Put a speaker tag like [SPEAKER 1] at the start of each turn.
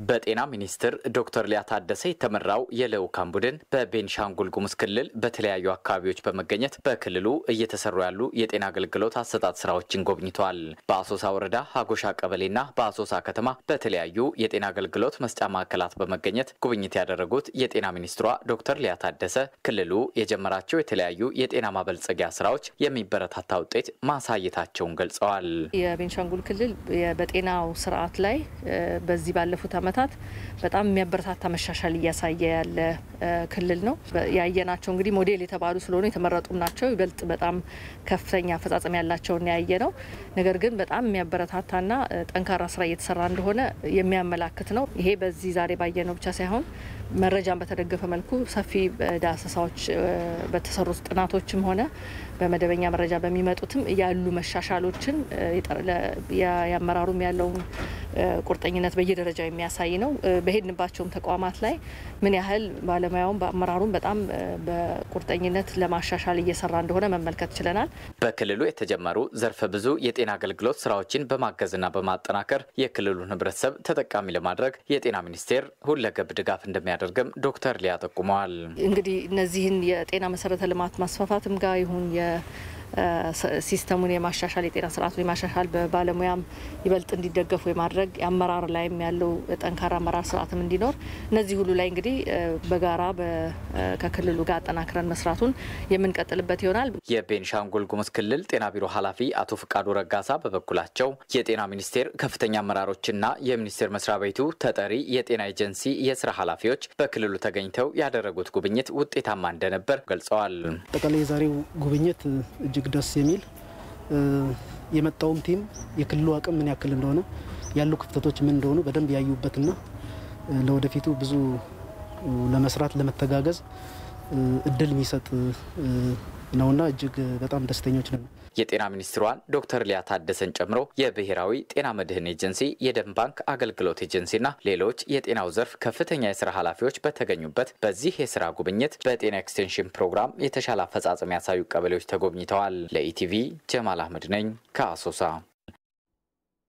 [SPEAKER 1] በጤና ሚኒስትር ዶክተር ሊያ ታደሰ የተመራው የልዑካን ቡድን በቤንሻንጉል ጉሙዝ ክልል በተለያዩ አካባቢዎች በመገኘት በክልሉ እየተሰሩ ያሉ የጤና አገልግሎት አሰጣጥ ስራዎችን ጎብኝተዋል። በአሶሳ ወረዳ ሀጎሻ ቀበሌና በአሶሳ ከተማ በተለያዩ የጤና አገልግሎት መስጫ ማዕከላት በመገኘት ጉብኝት ያደረጉት የጤና ሚኒስትሯ ዶክተር ሊያ ታደሰ ክልሉ የጀመራቸው የተለያዩ የጤና ማበልጸጊያ ስራዎች የሚበረታታ ውጤት ማሳየታቸውን ገልጸዋል።
[SPEAKER 2] የቤንሻንጉል ክልል በጤናው ስርዓት ላይ በዚህ ባለፉት ዓመታት በጣም የሚያበረታታ መሻሻል እያሳየ ያለ ክልል ነው። ያየናቸው እንግዲህ ሞዴል የተባሉ ስለሆኑ የተመረጡም ናቸው። ይበልጥ በጣም ከፍተኛ አፈጻጸም ያላቸውን ያየ ነው። ነገር ግን በጣም የሚያበረታታና ጠንካራ ስራ እየተሰራ እንደሆነ የሚያመላክት ነው። ይሄ በዚህ ዛሬ ባየነው ብቻ ሳይሆን መረጃን በተደገፈ መልኩ ሰፊ ዳሰሳዎች በተሰሩት ጥናቶችም ሆነ በመደበኛ መረጃ በሚመጡትም ያሉ መሻሻሎችን የአመራሩም ያለውን ቁርጠኝነት በየደረጃው የሚያሳይ ነው። በሄድንባቸውም ተቋማት ላይ ምን ያህል ባለሙያውም በአመራሩም በጣም በቁርጠኝነት ለማሻሻል እየሰራ እንደሆነ መመልከት ችለናል።
[SPEAKER 1] በክልሉ የተጀመሩ ዘርፈ ብዙ የጤና አገልግሎት ስራዎችን በማገዝና በማጠናከር የክልሉን ሕብረተሰብ ተጠቃሚ ለማድረግ የጤና ሚኒስቴር ሁለገብ ድጋፍ እንደሚያደርግም ዶክተር ሊያ ጠቁመዋል።
[SPEAKER 2] እንግዲህ እነዚህን የጤና መሰረተ ልማት ማስፋፋትም ጋር ይሁን ሲስተሙን የማሻሻል የጤና ስርዓቱን የማሻሻል በባለሙያም ይበልጥ እንዲደገፉ የማድረግ የአመራር ላይም ያለው ጠንካራ አመራር ስርዓትም እንዲኖር እነዚህ ሁሉ ላይ እንግዲህ በጋራ ከክልሉ ጋር አጠናክረን መስራቱን የምንቀጥልበት ይሆናል።
[SPEAKER 1] የቤንሻንጉል ጉሙዝ ክልል ጤና ቢሮ ኃላፊ አቶ ፍቃዱ ረጋሳ በበኩላቸው የጤና ሚኒስቴር ከፍተኛ አመራሮችና የሚኒስቴር መስሪያ ቤቱ ተጠሪ የጤና ኤጀንሲ የስራ ኃላፊዎች በክልሉ ተገኝተው ያደረጉት ጉብኝት ውጤታማ እንደነበር ገልጸዋል።
[SPEAKER 3] አጠቃላይ የዛሬው ጉብኝት እጅግ ደስ የሚል የመጣውም ቲም የክልሉ አቅም ምን ያክል እንደሆነ ያሉ ክፍተቶች ምን እንደሆኑ በደንብ ያዩበትና ለወደፊቱ ብዙ ለመስራት ለመተጋገዝ እድል የሚሰጥ ነውና እጅግ በጣም ደስተኞች ነን።
[SPEAKER 1] የጤና ሚኒስትሯን ዶክተር ሊያ ታደሰን ጨምሮ የብሔራዊ ጤና መድህን ኤጀንሲ፣ የደም ባንክ አገልግሎት ኤጀንሲና ሌሎች የጤናው ዘርፍ ከፍተኛ የስራ ኃላፊዎች በተገኙበት በዚህ የስራ ጉብኝት በጤና ኤክስቴንሽን ፕሮግራም የተሻለ አፈጻጸም ያሳዩ ቀበሌዎች ተጎብኝተዋል። ለኢቲቪ ጀማል አህመድ ነኝ ከአሶሳ